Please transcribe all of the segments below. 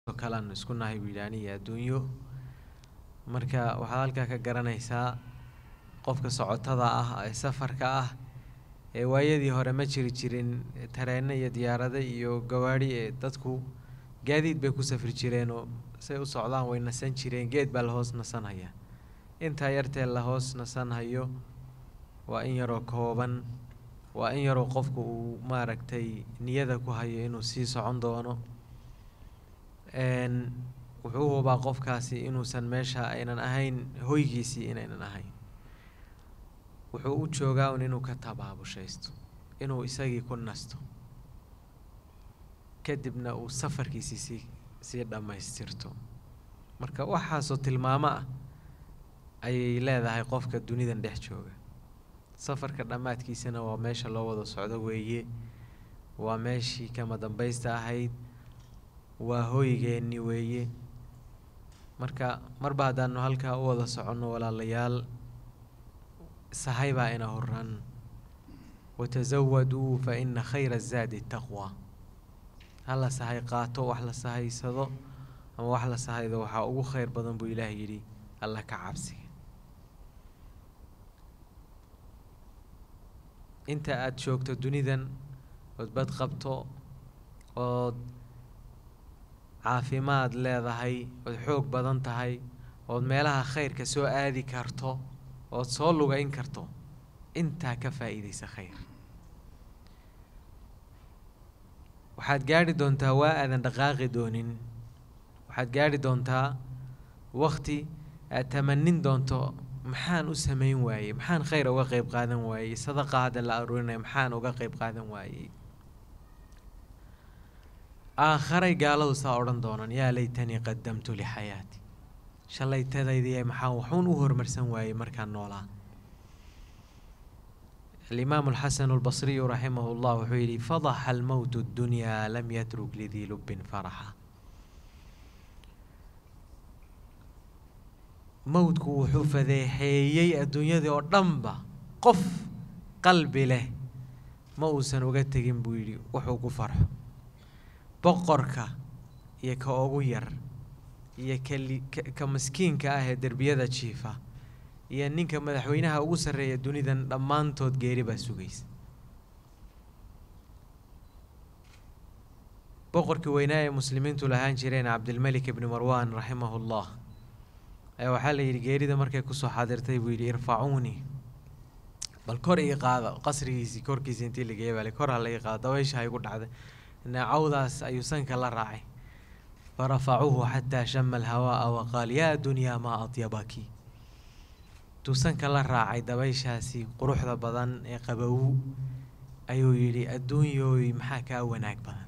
oo kale aan isku nahay buu yidhi aniga adduunyo marka waxaad halkaa ka garanaysaa qofka socotada ah ee safarka ah ee waayadii hore ma jiri jirin tareeno iyo diyaarado iyo gawaadhi ee dadku gaadiid bay ku safri jireenoo say u socdaan way nasan jireen geed baa la hoos nasanhaya intaa yartee la hoos nasanhayo waa in yaroo kooban waa in yaroo qofku uu maaragtay niyada ku hayo inuu sii socon doono wuxuu hubaa qofkaasi inuusan meesha aynan ahayn hoygiisii inaynan ahayn wuxuu u joogaa un inuu ka tabaabushaysto inuu isagii ku nasto kadibna uu safarkiisii sii sii dhammaystirto marka waxaasoo tilmaamo ah ayay leedahay qofka dunidan dhex jooga safarka dhammaadkiisana waa meesha loo wada socdo weeye waa meeshii kama dambaysta ahayd waa hoygeenni weeye marka marba haddaanu halkaa u wada soconno walaalayaal sahay baa ina horan watasawaduu fa ina khayra zaadi taqwa hala sahay qaato wax la sahaysado ama wax la sahaydo waxaa ugu khayr badan buu ilaah yidhi alla ka cabsiga inta aada joogto dunidan ood bad qabto ood caafimaad leedahay ood xoog badan tahay ood meelaha khayrka soo aadi karto ood soo lugayn karto intaa ka faa'iidaysa khayr waxaad gaadhi doontaa waa aadan dhaqaaqi doonin waxaad gaadhi doontaa wakti aad tamanin doonto maxaan u samayn waayey maxaan khayr uga qeyb qaadan waayey sadaqa hadda la aruurinaya maxaan uga qeyb qaadan waayey aakharay gaaladu saa odhan doonaan yaa laytanii qadamtu lixayaati shalaytadaydiiy maxaa waxuun u horumarsan waayey markaan noolaa alimaamu alxasanu albasriyu raximahu llah wuxuu yidhi fadaxa almowtu ddunyaa lam yatruk lidii lubbin faraxa mowdku wuxuu fadeexeeyey adduunyadii oo dhanba qof qalbi leh ma uusan uga tegin buu yidhi wuxuu ku farxo boqorka iyo ka ugu yar iyo kali ka maskiinka ah ee derbiyada jiifa iyo ninka madaxweynaha ugu sarreeya dunidan dhammaantood geeri baa sugaysa boqorkii weynaa ee muslimiintu lahaan jireen cabdilmelik ibni marwan raximahu llah ayaa waxaa la yidhi geerida markay kusoo xaadirtay buu yidhi irfacuunii bal kor ii qaada qasrigiisii korkiisii intii la geeya bale kor ha la ii qaado dabaysha ha igu dhacday naacawdaas ayuu sanka la raacay farafacuuhu xataa shama alhawaa'a waqaal yaa dunyaa maa adyabaki intuu sanka la raacay dabayshaasi quruxda badan ee qabow ayuu yidhi adduunyooy maxaa kaa wanaag badan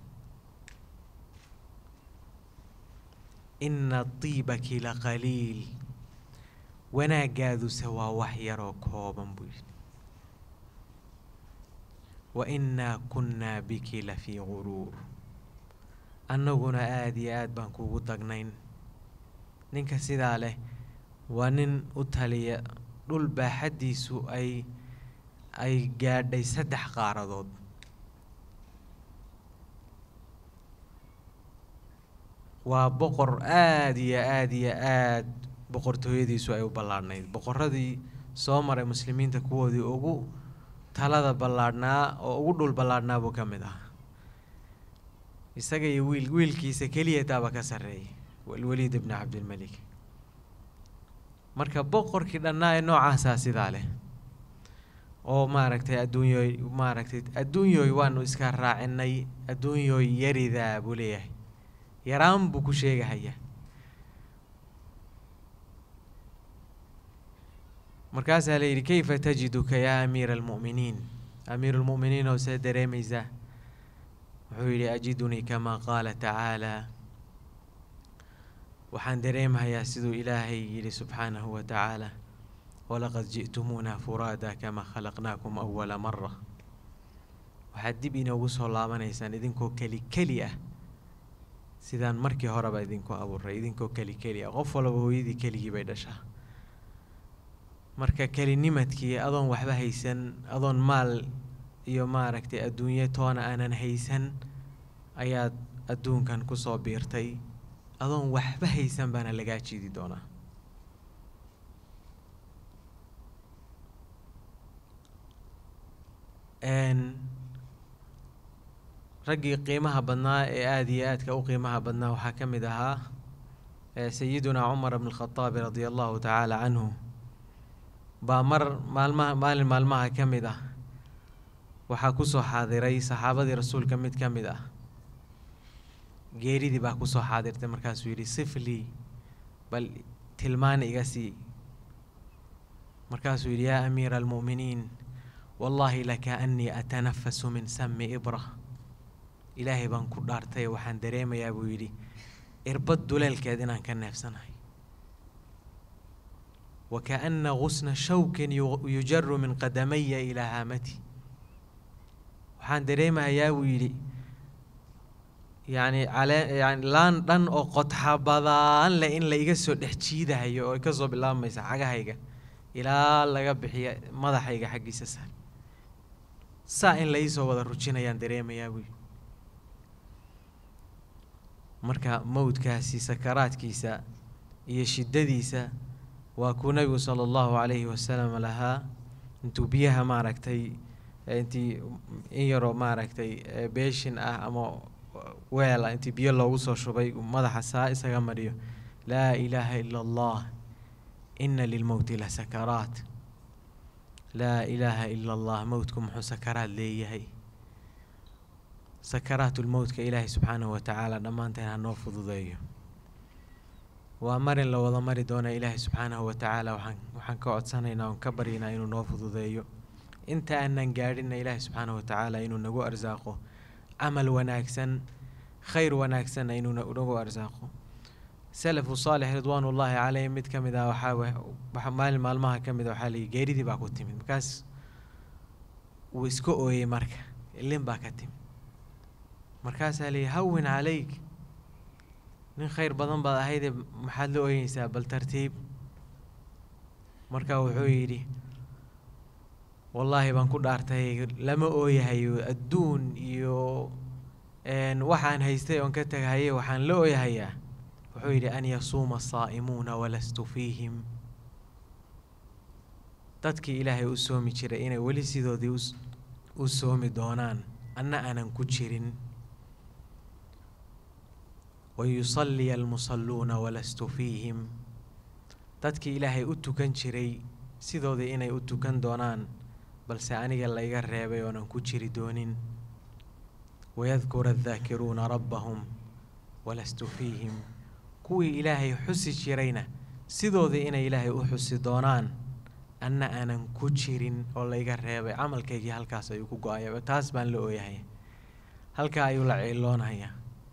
ina diibaki la qaliil wanaagaaduse waa wax yaroo kooban buu yidhi wa innaa kunnaa biki la fii guruur annaguna aada iyo aad baan kuugu dagnayn ninka sidaa leh waa nin u taliya dhul baaxaddiisu ay ay gaadhay saddex qaaradood waa boqor aada iyo aada iyo aad boqortooyadiisu ay u ballaadhnayd boqoradii soo maray muslimiinta kuwoodii ugu talada ballaadhnaa oo ugu dhul ballaadhnaa buu ka mid ah isaga iyo wiil wiilkiisa keliya taaba ka sarreeyay alwaliid ibni cabdilmelik marka boqorkii dhannaa ee noocaasaa sidaa leh oo maaragtay adduunyooy maaragtay adduunyooy waanu iska raacinay adduunyooy yaridaa buu leeyahay yaraan buu ku sheegahaya markaasaa la yidhi kayfa tajiduka yaa amiira almu'miniin amiiru lmu'miniin oo see dareemaysaa wuxuu yidhi ajidunii kamaa qaala tacaalaa waxaan dareemahayaa siduu ilaahay yidhi subxaanahu wa tacaala walaqad ji'tumuuna furaada kamaa khalaqnaakum awala mara waxaad dib inoogu soo laabanaysaan idinkoo keli keli ah sidaan markii horeba idinku abuuray idinkoo keli keli ah qof walba hooyadii keligii bay dhashaa marka kelinimadkii adoon waxba haysan adoon maal iyo maaragtay adduunyo toona aanan haysan ayaad adduunkan kusoo biirtay adoon waxba haysan baana lagaa jiidi doonaa raggii qiimaha badnaa ee aada iyo aadka u qiimaha badnaa waxaa ka mid ahaa sayidunaa cumar bn اlkhaطaabi radia allahu tacaala canhu baa mar maalmaha maalin maalmaha ka mid ah waxaa kusoo xaadiray saxaabadii rasuulka mid ka mid ah geeridii baa kusoo xaadirtay markaasuu yidhi siflii bal tilmaana iga sii markaasuu yidhi yaa amiira almu'miniin wallaahi lakaanii atanafasu min sami ibra ilaahay baan ku dhaartay waxaan dareemayaa buu yidhi irbad duleelkeed inaan ka neefsanahay wa kaana gusna shawkin yujaru min qadamaya ilaa haamati waxaan dareemayaa buu yidhi yacni calee yani laan dhan oo qodxa badaan leh in la iga soo dhex jiidahayo oo kasoo bilaabmaysa cagahayga ilaa laga bixiya madaxayga xaggiisa sar saa in la iisoo wada rujinayaan dareemayaa buu yidhi marka mowdkaasi sakaraadkiisa iyo shiddadiisa waa kuu nabigu sala allahu calayhi wasalam lahaa intuu biyaha maaragtay intii in yaroo maaragtay beeshin ah ama weela intii biyo loogu soo shubay madaxa saa isaga mariyo laa ilaaha ila allah ina lilmowti la sakaraat laa ilaaha ila allah mowdku muxuu sakaraad leeyahay sakaraatulmowtka ilaahay subxaanahu watacaala dhammaanteen ha noo fududeeyo waa marin la wada mari doona ilaahay subxaanahu watacaala waxaan waxaan ka codsanaynaa oon ka baryaynaa inuu noo fududeeyo inta aanan gaadhinna ilaahay subxaanahu watacaala inuu nagu arsaaqo camal wanaagsan khayr wanaagsanna inuu nagu arsaaqo salafu saalix ridwaan ullaahi caleyh mid ka mid ah waxaa waxa maalin maalmaha ka mid a waxaa layihi geeridii baa ku timid markaas wuu iska ooyey marka ilin baa ka timid markaasaa layihi hawin caleyk nin khayr badan baad ahaydee maxaad la ooyeysaa bal tartiib marka wuxuu yidhi wallaahi baan ku dhaartay lama ooyahayo adduun iyo waxaan haystay oon ka teghaye waxaan la ooyahayaa wuxuu yidhi an yasuuma asaa'imuuna walastu fiihim dadkii ilaahay u soomi jiray inay weli sidoodii u soomi doonaan anna aanan ku jirin wayusalliya almusalluuna walastu fiihim dadkii ilaahay u tukan jiray sidoodii inay u tukan doonaan balse aniga layga reebay oonan ku jiri doonin wayadkura addaakiruuna rabbahum walastu fiihim kuwii ilaahay xusi jirayna sidoodii inay ilaahay u xusi doonaan anna aanan ku jirin oo layga reebay camalkaygii halkaas ayuu ku go-aya taas baan la ooyahay halkaa ayuu la ciiloonayaa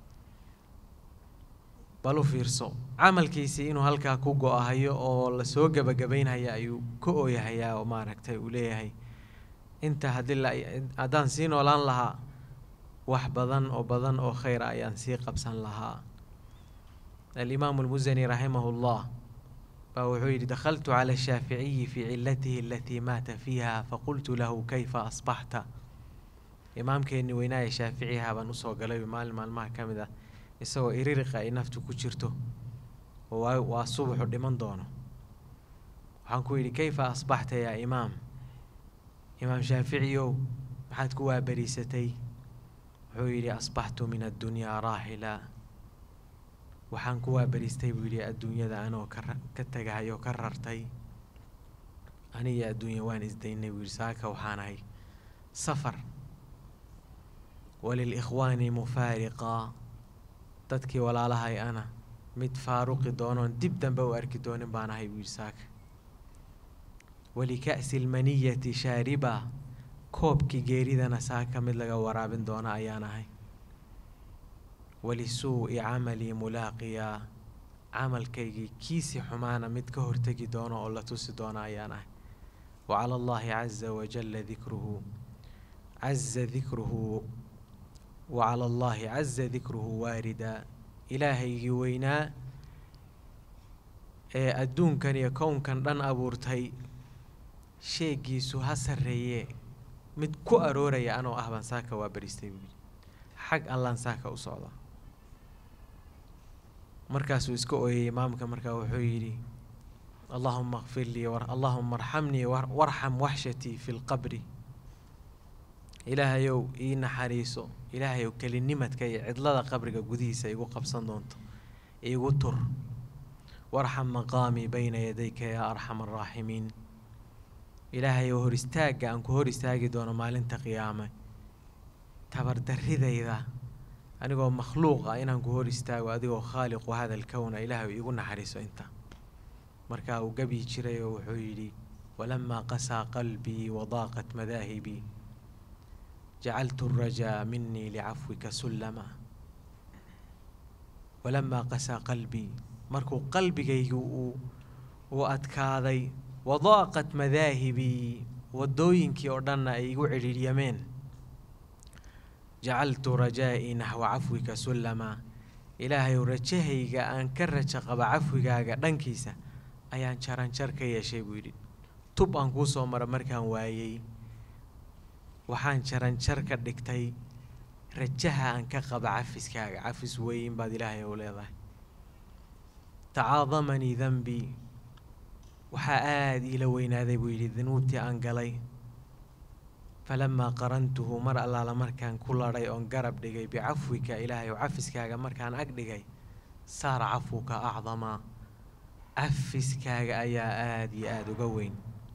bal u fiirso camalkiisii inuu halkaa ku go-ahayo oo lasoo gebagabaynhaya ayuu ka ooyahayaa oo maaragtay uu leeyahay inta haddii haddaan sii noolaan lahaa wax badan oo badan oo khayra ayaan sii qabsan lahaa alimaamu almusani raximahu llah baa wuxuu yidhi dakhaltu cala ashaaficiyi fii cilatihi alatii maata fiiha faqultu lahu kayfa asbaxta imaamkeenni weynaaye shaaficiha baan usoo galay maalin maalmaha ka mid ah isagoo iririqa ay naftu ku jirto oo waa subaxu dhiman doono waxaan ku yidhi kayfa asbaxta yaa imaam imaam shaaficiyow maxaad ku waabariisatay wuxuu yidhi asbaxtu min addunyaa raaxila waxaan ku waabariistay buu yidhi adduunyada anoo ka tagahay oo ka rartay aniga adduunya waan isdaynay buu yidhi saaka waxaan ahay safar walilikhwaani mufaariqa dadkii walaalahay ana mid faaruqi doonoon dib dambe u arki doonin baan ahay buu yidhi saaka walika'si almaniyati shaariba koobkii geeridana saaka mid laga waraabin doona ayaan ahay walisuu'i camalii mulaaqiyaa camalkaygii kiisi xumaana mid ka hortegi doono oo la tusi doona ayaan ahay wa cala allahi caza wajalla dikruhu caza dikruhu wa cala allahi caza dikruhu waarida ilaahaygii weynaa ee adduunkan iyo kownkan dhan abuurtay sheegiisu ha sarreeye mid ku arooraya anoo ah baan saaka waa baristay buuyidhi xag allaan saaka u socdaa markaasuu iska ooyey imaamka markaa wuxuu yidhi allahuma kfir lii allahuma arxamnii warxam waxshatii fi lqabri ilaahayow ii naxariiso ilaahayow kelinimadka iyo cidlada qabriga gudihiisa igu qabsan doonto iigu tur warxam maqaamii bayna yadayka yaa arxam araaximiin ilaahayow hor istaagga aan ku hor istaagi doono maalinta qiyaame tabardaridayda anigoo makhluuq ah inaan ku hor istaago adigoo khaaliqu hada alkowna ilaahay iigu naxariiso inta markaa uu gebyi jiray oo wuxuu yidhi walamaa qasaa qalbii wadaaqat madaahibii jacaltu arajaa minii licafwika sullama walamaa qasaa qalbii markuu qalbigaygu uu uu adkaaday wadaaqat madaahibii waddooyinkii oo dhanna ay igu cidhiiryameen jacaltu rajaa'ii naxwa cafwika sullama ilaahayow rajahayga aan ka raja qaba cafwigaaga dhankiisa ayaan jaranjar ka yeeshay buu yidhi tub aan kuu soo mara markaan waayey waxaan jaranjar ka dhigtay rajaha aan ka qaba cafiskaaga cafis weyn baad ilaahay ou leedahay tacaadamanii denbii waxaa aada iila weynaaday buu yidhi danuubtii aan galay falamaa qarantuhu mar allaala markaan ku ladhay oon garab dhigay bicafwika ilaahay oo cafiskaaga markaan ag dhigay saara cafwuka acdamaa cafiskaaga ayaa aada iyo aada uga weyn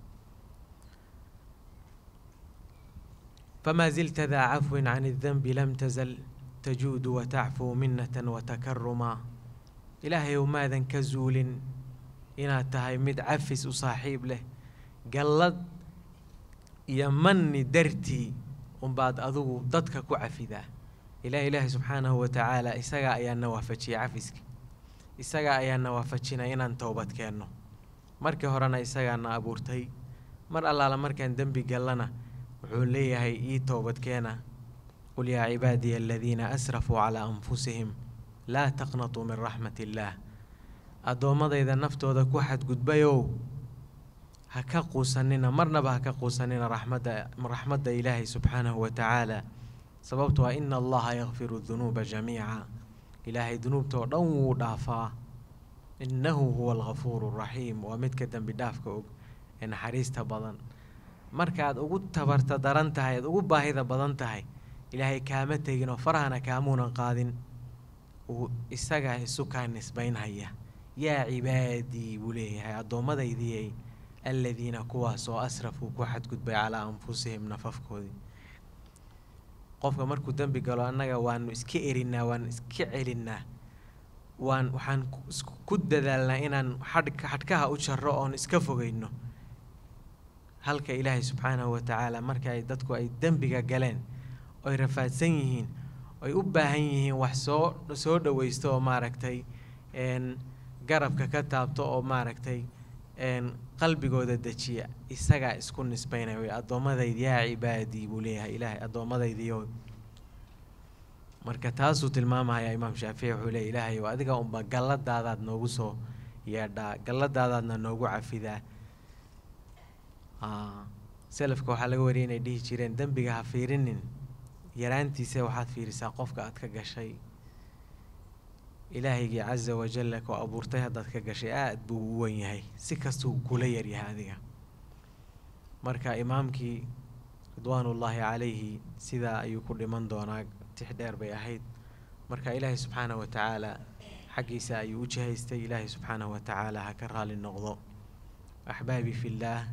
famaa zilta daa cafwin can اdenbi lam tazal tajuudu watacfuu minata watakarumaa ilaahay ow maadan ka zuulin inaad tahay mid cafis u saaxiib leh gallad iyo manni dartii unbaad adigu dadka ku cafidaa ilaah ilaahi subxaanahu wa tacaala isagaa ayaa na waafajiyay cafiska isagaa ayaa na waafajinay inaan towbad keenno markii horena isagaa na abuurtay mar allaala markaan dembi gallana wuxuu leeyahay ii towbadkeena qul yaa cibaadiya aladiina asrafuu calaa anfusihim laa taqnatuu min raxmat illaah addoommadayda naftooda ku xadgudbayow ha ka quusanina marnaba ha ka quusanina raxmadda raxmadda ilaahay subxaanahu wa tacaala sababto ah ina allaha yakfiru dunuuba jamiica ilaahay dunuubta oo dhan wuu dhaafaa innahu huwa algafuuru raxiim waa midka dembi dhaafka og ee naxariista badan markaad ugu tabarta daran tahay aad ugu baahida badan tahay ilaahay kaama tegin oo farahana kaamuunan qaadin uu isagaa isu kaa nisbaynhaya yaa cibaadii buu leeyahay addoommadaydiiyay aladiina kuwaas oo asrafuu ku xadgudbay calaa anfusihim nafafkoodii qofka markuu dembi galo annaga waanu iska erinaa waanu iska celinnaa waan waxaan ku dadaalnaa inaan xadh xadhkaha u jarro oon iska fogeyno halka ilaahay subxaanahu wa tacaala marka ay dadku ay dembiga galeen oy rafaadsan yihiin oy u baahan yihiin wax soo soo dhoweysto oo maaragtay garabka ka taabto oo maaragtay qalbigooda dejiya isagaa isku nisbaynaya way addoommadaydi yaa cibaadii buu leeyahay ilaahay addoommadaydiyo marka taasuu tilmaamaya imaam shaafici wuxuu leeya ilaahay o adiga unba galladaadaad noogu soo yeedhaa galladaadaadna noogu cafidaa selafka waxaa laga wariyay inay dhihi jireen dembiga ha fiirinin yaraantiisa waxaad fiirisaa qofka aad ka gashay ilaahaygii casa wajalla koo abuurtay haddaad ka gashay aada buu u wen yahay si kastuu kula yaryahay adiga marka imaamkii ridwaanullaahi calayhi sidaa ayuu ku dhiman doonaa tix dheer bay ahayd marka ilaahay subxaanahu wa tacaala xaggiisa ayuu u jihaystay ilaahay subxaanahu wa tacaala ha ka raali noqdo axbaabi fillaah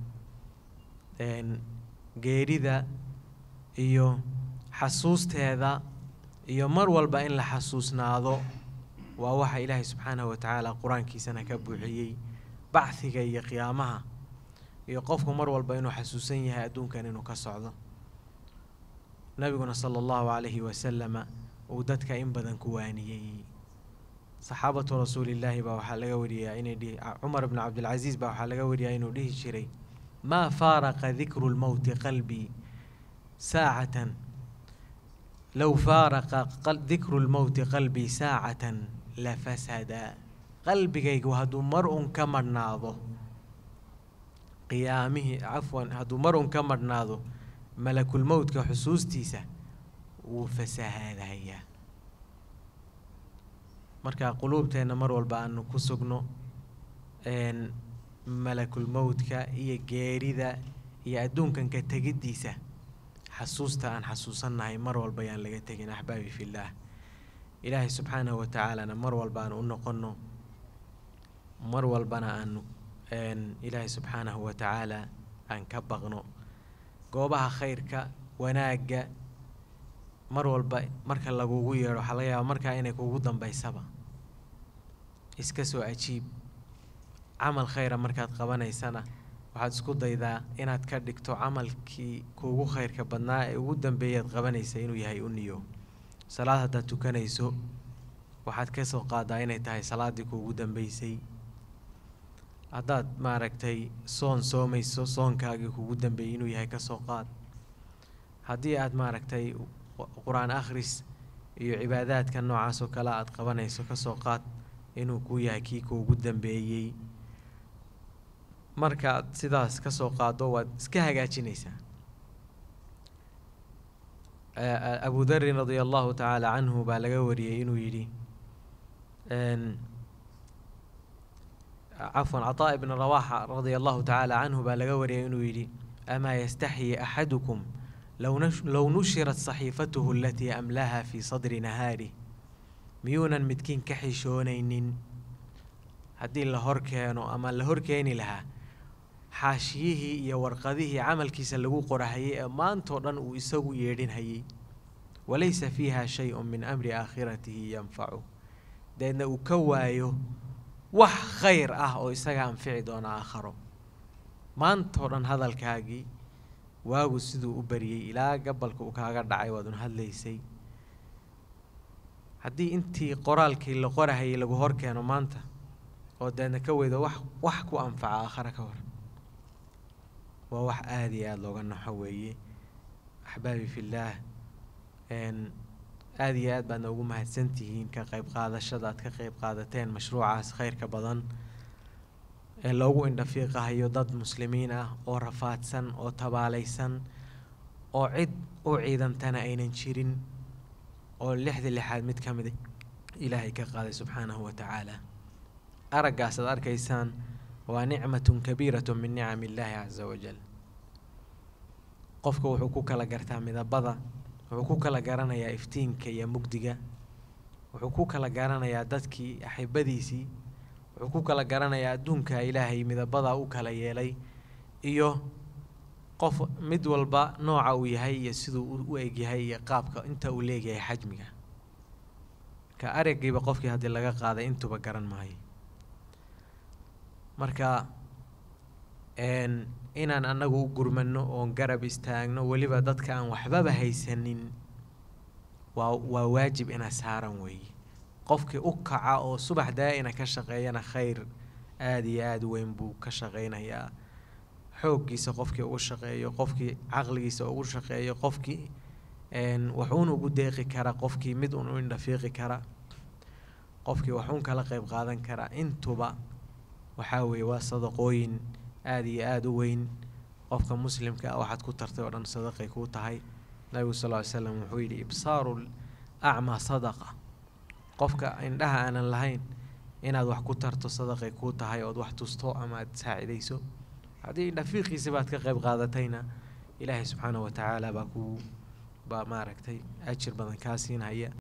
geerida iyo xasuusteeda iyo mar walba in la xasuusnaado waa waxa ilaahay subxaanahu wa tacaala qur-aankiisana ka buuxiyey bacdiga iyo qiyaamaha iyo qofku mar walba inuu xasuusan yahay adduunkan inuu ka socdo nabiguna sala allahu calayhi wasalama uu dadka in badan ku waaniyey saxaabatu rasuulillaahi baa waxaa laga wariyaa inay dhihi cumar bnu cabdilcasiis baa waxaa laga wariyaa inuu dhihi jiray maa faaraqa dikru lmowti qalbii saacatan low faaraqa dikru lmowti qalbii saacatan la fasada qalbigaygu hadduu mar un ka madhnaado qiyaamihii cafwan hadduu mar un ka madhnaado malakulmowtka xusuustiisa wuu fasahaadayaa marka quluubteenna mar walba aanu ku sugno malakul mowdka iyo geerida iyo adduunkan ka tegiddiisa xasuusta aan xasuusannahay mar walba yaan laga tegin axbaabi fillaah ilaahay subxaanahu wa tacaalana mar walba aan u noqonno mar walbana aanu ilaahay subxaanahu wa tacaala aan ka baqno goobaha khayrka wanaagga mar walba marka lagugu yeedho waxaa laga yaaba markaa inay kugu dambaysaba iska soo ajiib camal khayra markaad qabanaysana waxaad isku daydaa inaad ka dhigto camalkii kuugu khayrka badnaa ee ugu dambeeyaad qabanaysa inuu yahay u niyo salaad haddaad tukanayso waxaad ka soo qaadaa inay tahay salaaddii kuugu dambeysay haddaad maaragtay soon soomayso soonkaagii kuugu dambeeyey inuu yahay ka soo qaad haddii aad maaragtay qur-aan akhris iyo cibaadaadka noocaas oo kale aad qabanayso ka soo qaad inuu kuu yahay kii kuugu dambeeyey markaaad sidaas ka soo qaado waad iska hagaajinaysaa abu darin radia allahu tacaala canhu baa laga wariyey inuu yidhi cafwan cataa ibna rawaxa radia allahu tacaala canhu baa laga wariyay inuu yidhi amaa yastaxyi axadukum low nushirat saxiifatuhu alatii amlaha fii sadri nahaari miyuunan midkiin ka xishoonaynin haddii la hor keeno ama la hor keeni lahaa xaashiyihii iyo warqadihii camalkiisa lagu qorahayay ee maantoo dhan uu isagu yeedhinhayay walaysa fiiha shay-un min amri aakhiratihi yanfacu deedna uu ka waayo wax khayr ah oo isaga anfici doona aakharo maantoo dhan hadalkaagii waagu siduu u bariyey ilaa gabalka uu kaaga dhacay waadun hadlaysay haddii intii qoraalkii la qorahayay lagu hor keeno maanta oo deedna ka weydo wax wax ku anfaca aakhare ka hor waa wax aada iyo aada looga naxo weeye axbaabi fillaah aada iyo aad baadna ugu mahadsantihiin ka qayb qaadashada aad ka qayb qaadateen mashruucaas khayrka badan ee loogu indhafiiqahayo dad muslimiin ah oo rafaadsan oo tabaalaysan oo cid u ciidantana aynan jirin oo lixda lixaad mid ka mida ilaahay ka qaaday subxaanahu wa tacaala araggaas aad arkaysaan waa nicmatun kabiiratun min nicami illaahi casa wajal qofka wuxuu ku kala gartaa midabada wuxuu ku kala garanayaa iftiinka iyo mugdiga wuxuu ku kala garanayaa dadkii axibadiisii wuxuu ku kala garanayaa adduunka ilaahay midabadaa u kala yeelay iyo qof mid walba nooca uu yahay iyo siduu u egyahay iyo qaabka inta uu leegyahay xajmiga marka aragiiba qofkii haddii laga qaaday intuba garan maayo marka inaan annagu u gurmano oon garab istaagno weliba dadka aan waxbaba haysanin waa waa waajib ina saaran weeye qofkii u kaca oo subax daa-ina ka shaqeeyana khayr aada iyo aada weyn buu ka shaqeynayaa xooggiisa qofkii ugu shaqeeyo qofkii caqligiisa ugu shaqeeyo qofkii waxuun ugu deeqi kara qofkii mid un u indhafiiqi kara qofkii waxuun kala qeyb qaadan kara intuba waxaa weeye waa sadaqooyin aada iyo aada u weyn qofka muslimka ah waxaad ku tartay oo dhan sadaqay kuu tahay nabigu sal ly slam wuxuu yidhi ibsaaru acmaa sadaqa qofka indhaha aanan lahayn inaad wax ku tarto sadaqay kuu tahay ood wax tusto ama aad saacidayso haddii indhafiiqiisa baad ka qeyb qaadatayna ilaahay subxaanahu wa tacaala baa kuu baa maaragtay ajir badan kaa siinhaya